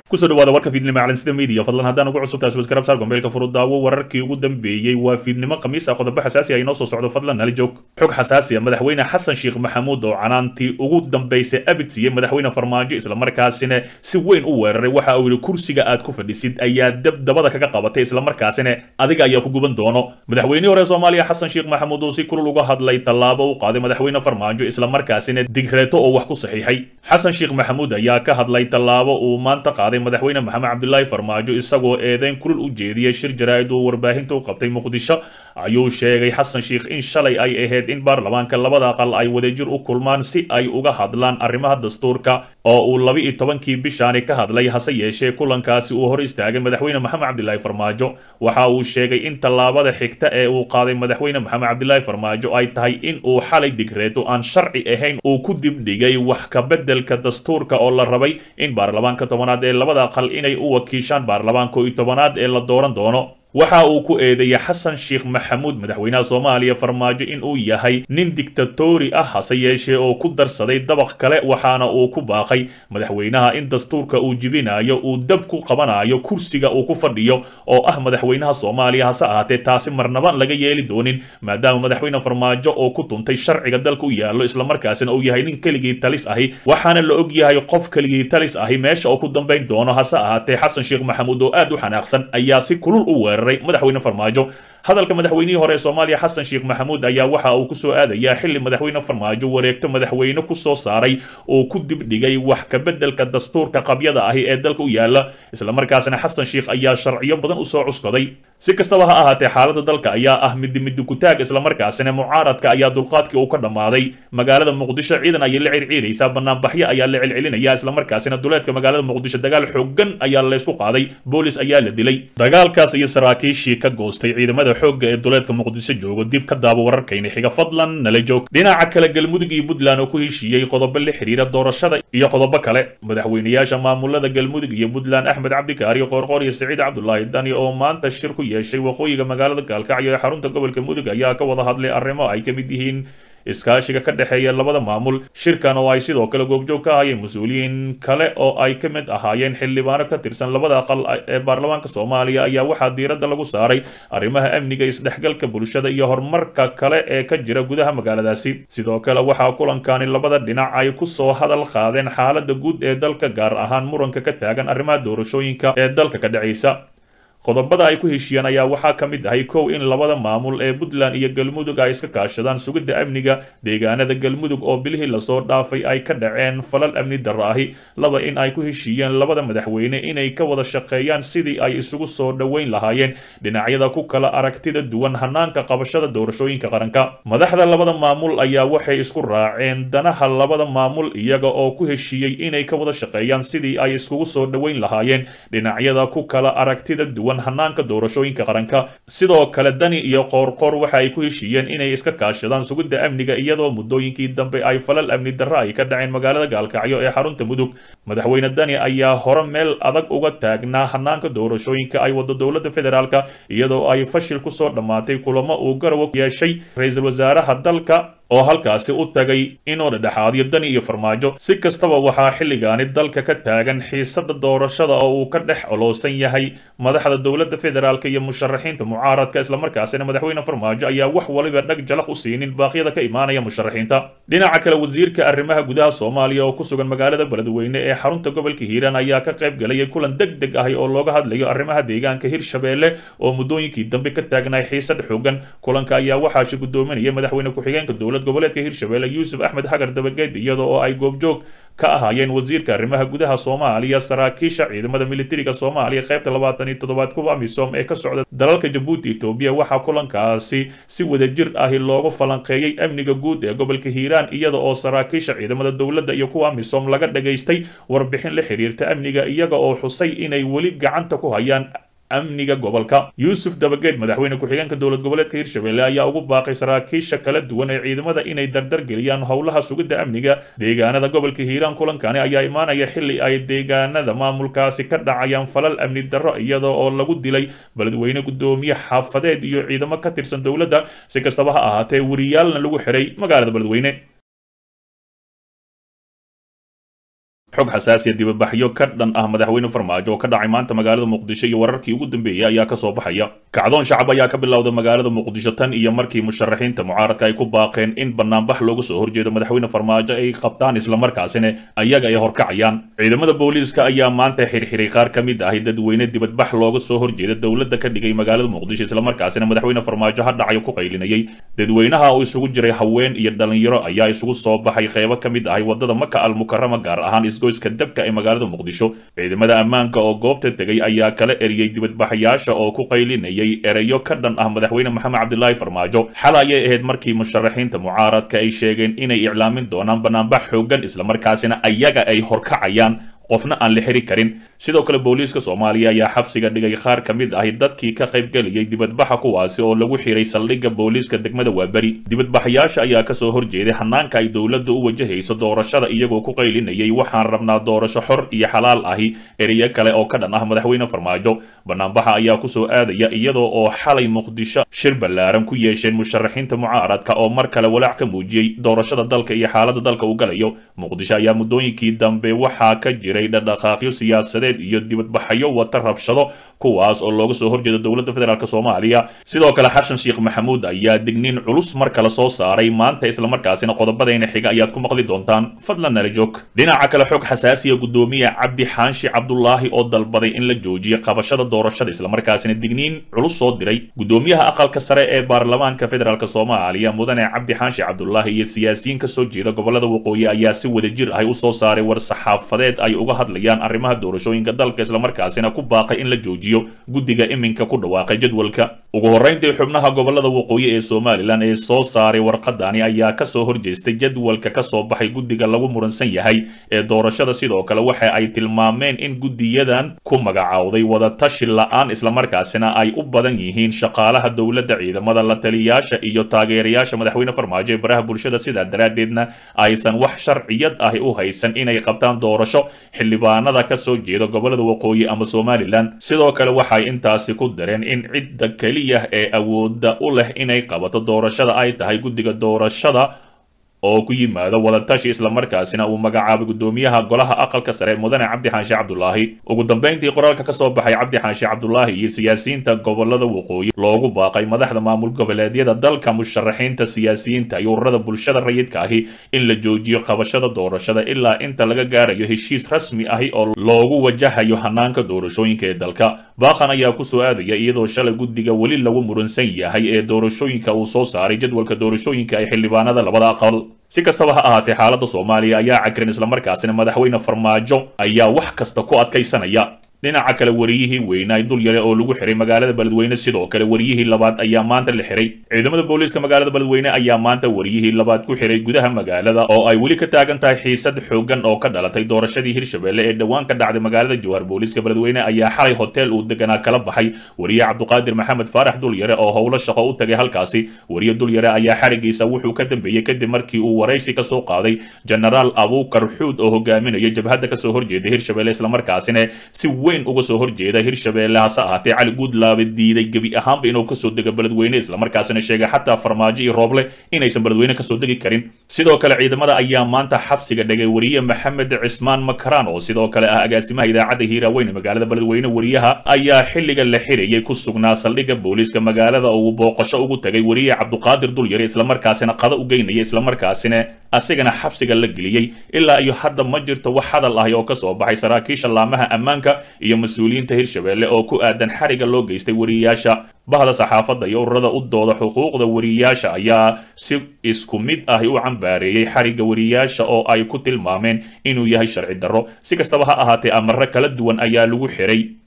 kusoo dhawaada warka fiidnimo calansida media fadlan haddaan ugu cusubtahay subscribe saar gombeelka furudaawo wararkii ugu dambeeyey waa fiidnimo khamiis ah qodobo xasaasi ah inoo soo socdo fadlan nala joog xog xasaasi ah madaxweyne xasan sheekh maxamuud oo canaantii ugu dambeysay abid siiyey madaxweyne farmaajo islamarkaasina si weyn u weeraray waxa uu yidhi kursiga aad ku fadhisid ayaa dabdabada kaga qabatay islamarkaasina adiga ayaa ku guban doono madaxweynihii hore soomaaliya xasan sheekh maxamuud oo si kulul uga hadlay tallaabo u qaaday madaxweyne farmaajo islamarkaasina digreeto oo wax ku saxiixay xasan sheekh maxamuud ayaa ka hadlay tallaabo uu maanta qaaday madaxweyne maxamed cabdilaahi farmaajo isagoo eedeyn kulul u jeediyey shir jaraa'id uu warbaahinta u qabtay muqdisho ayuu sheegay xasan sheekh in shalay ay ahayd in baarlamaanka labada aqal ay wadajir u kulmaan si ay uga hadlaan arrimaha dastuurka oo uu laba iyo tobankii bishaani ka hadlay hase yeeshee kulankaasi uu hor istaagay madaxweyne maxamed cabdilaahi farmaajo waxa uu sheegay in tallaabada xigta ee uu qaaday madaxweyne maxamed cabdilaahi farmaajo ay tahay in uu xalay digreeto aan sharci ahayn uu ku dibdhigay wax ka beddelka dastuurka oo la rabay in baarlamaanka tobanaad ee labada aqal inay u wakiishaan baarlamaanka iyo tobanaad ee la dooran doono waxa uu ku eedeeyay xasan sheekh maxamuud madaxweynaha soomaaliya farmaajo in uu yahay nin dictatori ah hase yeeshee oo ku darsaday dabaq kale waxaana uu ku baaqay madaxweynaha in dastuurka uu jibinayo uu dab ku qabanayo kursiga uu ku fadhiyo oo ah madaxweynaha soomaaliya hase ahaatee taasi marnaba laga yeeli doonin maadaama madaxweyne farmaajo oo ku tuntay sharciga dalka u yaallo islamarkaasina uu yahay nin keligii talis ahi waxaana la og yahay qof keligii talis ahi meesha oo ku dambayn doono hase ahaatee xasan sheekh maxamuud oo aad u xanaaqsan ayaa si kulul u weeray madaxweyne farmaajo hadalka madaxweynihii hore ee soomaaliya xasan sheekh maxamuud ayaa waxa uu kusoo aadayaa xili madaxweyne farmaajo wareegto madaxweyne kusoo saaray oo ku dibdhigay wax ka beddelka dastuurka qabyada ahi ee dalka u yaala islamarkaasna xasan sheekh ayaa sharciyo badan usoo cuskaday si kastaba ha ahaatee xaaladda dalka ayaa ah midi midi kutaag islamarkaasina mucaaradka ayaa dulqaadkii uu ka dhammaaday magaalada muqdisho ciidan ayay la circiiraysaa banaanbaxyo ayaa la celcelinaya islamarkaasina duleedka magaalada muqdisho dagaal xoogan ayaa laysku qaaday boolis ayaa la dilay dagaalkaas iyo saraakiishii ka goostay ciidamada xoogga ee duleedka muqdisho joogo dib ka daabo wararkayna xiga fadlan nala joog dhinaca kale galmudug iyo puntland oo ku heshiiyey qodobo la xiriira doorashada iyo qodobo kale madaxweynayaasha maamulada galmudug iyo puntland axmed cabdikaari qoorqoor iyo siciid cabdulaahi dani oo maanta shir ku yeeshay waqooyiga magaalada gaalkacyo ee xarunta gobolka mudug ayaa ka wada hadlay arrimo ay ka mid yihiin iskaashiga ka dhexeeya labada maamul shirkan oo ay sidoo kale goobjoog ka ahayeen mas-uuliyiin kale oo ay ka mid ahaayeen xildhibaano ka tirsan labada aqal ee baarlamaanka soomaaliya ayaa waxaa diiradda lagu saaray arrimaha amniga isdhexgalka bulshada iyo horumarka kale ee ka jira gudaha magaaladaasi sidoo kale waxaa kulankani labada dhinac ay kusoo hadal qaadeen xaaladda guud ee dalka gaar ahaan muranka ka taagan arrimaha doorashooyinka ee dalka ka dhacaysa qodobada ay ku heshiiyeen ayaa waxaa ka mid ahay kow in labada maamul ee puntland iyo galmudug ay iska kaashadaan sugidda amniga deegaanada galmudug oo bilihii lasoo dhaafay ay ka dhaceen falal amni darro ahi laba in ay ku heshiiyeen labada madaxweyne inay ka wada shaqeeyaan sidii ay isugu soo dhoweyn lahaayeen dhinacyada ku kala aragtida duwan hanaanka qabashada doorashooyinka qaranka madaxda labada maamul ayaa waxay isku raaceen danaha labada maamul iyaga oo ku heshiiyey inay ka wada shaqeeyaan sidii ay iskugu soo dhoweyn lahaayeen dhinacyada ku kala aragtida duwan hanaanka doorashooyinka qaranka sidoo kale dani iyo qoorqoor waxa ay ku heshiiyeen inay iska kaashadaan sugidda amniga iyadoo muddooyinkii dambe ay falal amni darro ay ka dhaceen magaalada gaalkacyo ee xarunta mudug madaxweyne dani ayaa hore meel adag uga taagnaa hanaanka doorashooyinka ay wado dowladda federaalka iyadoo ay fashil kusoo dhammaatay kulamo uu garawa yeeshay ra-iisul wasaaraha dalka oo halkaasi u tagay inuu dhedhexaadiyo dani iyo farmaajo si kastaba waxaa xilligaani dalka ka taagan xiisada doorashada oo uu ka dhex oloosan yahay madaxda dowladda federaalk iyo musharaxiinta mucaaradka islamarkaasina madaxweyne farmaajo ayaa wax waliba dhag jalaq u siinin baaqyada ka imaanaya musharaxiinta dhinaca kale wasiirka arrimaha gudaha soomaaliya oo ku sugan magaalada beledweyne ee xarunta gobolka hiiraan ayaa ka qayb galayay kulan deg deg ahi oo looga hadlayo arrimaha deegaanka hirshabeelle oo muddooyinkii dambe ka taagnay xiisad xoogan kulanka ayaa waxaa shi gudoominaya madaxweyne ku-xigeenka dowlad goboleedka hirshabeelle yuusuf axmed xagar dabageed iyada oo ay goobjoog ka ahaayeen wasiirka arrimaha gudaha soomaaliya saraakiisha ciidamada militariga soomaaliya qaybta labaatan iyo toddobaad kuwa amisom ee ka socda dalalka jabuuti etoobiya waxaa kulankaasi si wadajir ahi loogu falanqeeyey amniga guud ee gobolka hiiraan iyada oo saraakiisha ciidamada dowladda iyo kuwa amisom laga dhagaystay warbixin la xiriirta amniga iyaga oo xusay inay weli gacanta ku hayaan amniga gobolka yuusuf dabageed madaxweyne ku-xigeenka dowlad goboleedka hirshabelle ayaa ugu baaqay saraakiisha kala duwan ee ciidamada inay dardar geliyaan howlaha sugidda amniga deegaanada gobolka hiiraan kulankani ayaa imaanaya xili ay deegaanada maamulkaasi ka dhacayaan falal amni darro iyada oo lagu dilay beledweyne gudoomiye xaafadeed iyo ciidamo ka tirsan dowladda si kastaba ha ahaatee wariyaalna lagu xiray magaalada beledweyne xog xasaasiya dibabaxyo ka dhan ah madaxweyne farmaajo oo ka dhacay maanta magaalada muqdisho iyo wararkii ugu dambeeyey ayaa kasoo baxaya kacdoon shacab ayaa ka bilowda magaalada muqdisho tan iyo markii musharaxiinta mucaaradka ay ku baaqeen in banaanbax looga soo horjeedo madaxweyne farmaajo ay qabtaan islamarkaasina ayaga ay horkacayaan ciidamada booliiska ayaa maanta xirxiray qaar ka mid ahi dadweyne dibadbax looga soo horjeeda dowladda ka dhigay magaalada muqdisho islamarkaasina madaxweyne farmaajo ha dhacayo ku qaylinayay dadweynaha oo isugu jiray haween iyo dhalinyaro ayaa isugu soo baxay qeybo ka mid ahi wadada maka almukarama gaar ahaan goyska dabka ee magaalada muqdisho ciidamada ammaanka oo goobta tegay ayaa kala eriyey dibadbaxayaasha oo ku qaylinayay ereyo ka dhan ah madaxweyne maxamed cabdilaahi farmaajo xal ayay ahayd markii musharaxiinta mucaaradka ay sheegeen inay iclaamin doonaan banaanbax xoogan islamarkaasina ayaga ay horkacayaan qofna aan la xiri karin sidoo kale booliiska soomaaliya ayaa xabsiga dhigay qaar ka mid ahi dadkii ka qaybgelayay dibadbaxa kuwaasi oo lagu xiray saldhigga booliiska degmada waaberi dibadbaxayaasha ayaa kasoo horjeeday hanaanka ay dowladda u wajahayso doorashada iyagoo ku qaylinayay waxaan rabnaa doorasho xor iyo xalaal ahi ereyo kale oo ka dhan ah madaxweyne farmaajo banaanbaxa ayaa kusoo aadaya iyadoo oo xalay muqdisho shir ballaaran ku yeesheen musharaxiinta mucaaradka oo mar kale walaac ka muujiyey doorashada dalka iyo xaaladda dalka uu galayo muqdisho ayaa muddooyinkii dambe waxaa ka jira dhaqdhaqaaqyo siyaasadeed iyo dibadbaxyo wata rabshado kuwaas oo looga soo horjeeda dowladda federaalk soomaaliya sidoo kale xasan sheekh maxamuud ayaa digniin culus mar kale soo saaray maanta islamarkaasina qodobadayna xiga ayaad ku maqli doontaan fadlan nala joog dhinaca kale xog xasaasiya gudoomiye cabdi xaanshi cabdulaahi oo dalbaday in la joojiyo qabashada doorashada islamarkaasina digniin culus soo diray gudoomiyaha aqalka sare ee baarlamaanka federaalk soomaaliya mudane cabdi xaanshi cabdulaahi iyo siyaasiyiin kasoo jeeda gobolada waqooyi ayaa si wadajir ah usoo saaray war saxaafadeed ay uga hadlayaan arrimaha doorashooyinka dalka islamarkaasina ku baaqay in la joojiyo guddiga iminka ku dhawaaqay jadwalka ugu horrayntii xubnaha gobolada waqooyi ee somalilan ee soo saaray warqadani ayaa kasoo horjeestay jadwalka kasoo baxay guddiga lagu muransan yahay ee doorashada sidoo kale waxa ay tilmaameen in guddiyadan ku magacaawday wadatashi la-aan islamarkaasina ay u badan yihiin shaqaalaha dowladda ciidamada la taliyaasha iyo taageerayaasha madaxweyne farmaajo ee baraha bulshada sidaa daraaddeedna aysan wax sharciyad ahi u haysan inay qabtaan doorasho xildhibaanada ka soo jeeda gobolada waqooyi ama somalilan sidoo kale waxay intaasi ku dareen in cidda keliya ee awoodda u leh inay qabato doorashada ay tahay guddiga doorashada oo ku yimaado wadatashi islamarkaasina uu magacaabay gudoomiyaha golaha aqalka sare mudane cabdi xaanshe cabdulaahi ugu dambeyntii qoraalka kasoo baxay cabdi xaanshe cabdulaahi iyo siyaasiyiinta gobolada waqooyi loogu baaqay madaxda maamul goboleedyada dalka musharaxiinta siyaasiyiinta iyo ururada bulshada rayidka ahi in la joojiyo qabashada doorashada ilaa inta laga gaarayo heshiis rasmi ahi oo loogu wajahayo hanaanka doorashooyinka ee dalka baaqan ayaa kusoo aadaya iyadoo shalay guddiga weli lagu muransan yahay ee doorashooyinka uu soo saaray jadwalka doorashooyinka ee xildhibaanada labada aqal si kastaba ha ahaatee xaaladda soomaaliya ayaa cagran islamarkaasina madaxweyne farmaajo ayaa wax kasta ku adkaysanaya dhinaca kale wariyihii weynaa dul yare oo lagu xiray magaalada beledweyne sidoo kale wariyihii labaad ayaa maanta la xiray ciidamada booliiska magaalada beledweyne ayaa maanta wariyihii labaad ku xiray gudaha magaalada oo ay weli ka taagan tahay xiisad xoogan oo ka dhalatay doorashadii hirshabelle ee dhowaan ka dhacday magaalada jowhar booliiska beledweyne ayaa xalay hotel uu deganaa kala baxay wariye cabduqaadir maxamed faarax dulyare oo howlo shaqo u tagay halkaasi wariye dulyare ayaa xarigiisa wuxuu ka dambeeyey kadib markii uu waraysi kasoo qaaday genaraal abuukar xuud oo hogaaminaya jabhadda kasoo horjeeda hirshabelle islamarkaasina si uga soo horjeeda hirshabelle hase ahaatee cali guudlaabe diiday gebi ahaanba inuu kasoo dego beledweyne islamarkaasina sheegay xataa farmaajo iyo rooble inaysan beledweyne kasoo degi karin sidoo kale ciidamada ayaa maanta xabsiga dhigay wariye maxamed cismaan makaraan oo sidoo kale ah agaasimaha idaacadda hiiraaweyn magaalada beledweyne wariyaha ayaa xilliga la xirayay ku sugnaa saldhigga booliiska magaalada oo uu booqasho ugu tagay wariye cabduqaadir dulyare islamarkaasina qada u geynaya islamarkaasina asigana xabsiga la geliyey ilaa iyo hadda ma jirto wax hadal ahi oo kasoo baxay saraakiisha laamaha ammaanka iyo mas-uuliyiinta hirshabelle oo ku aadan xariga loo geystay wariyayaasha bahda saxaafadda iyo ururada u dooda xuquuqda wariyayaasha ayaa si isku mid ahi u cambaareeyey xariga wariyayaasha oo ay ku tilmaameen inuu yahay sharci darro si kastaba ha ahaatee amare kala duwan ayaa lagu xiray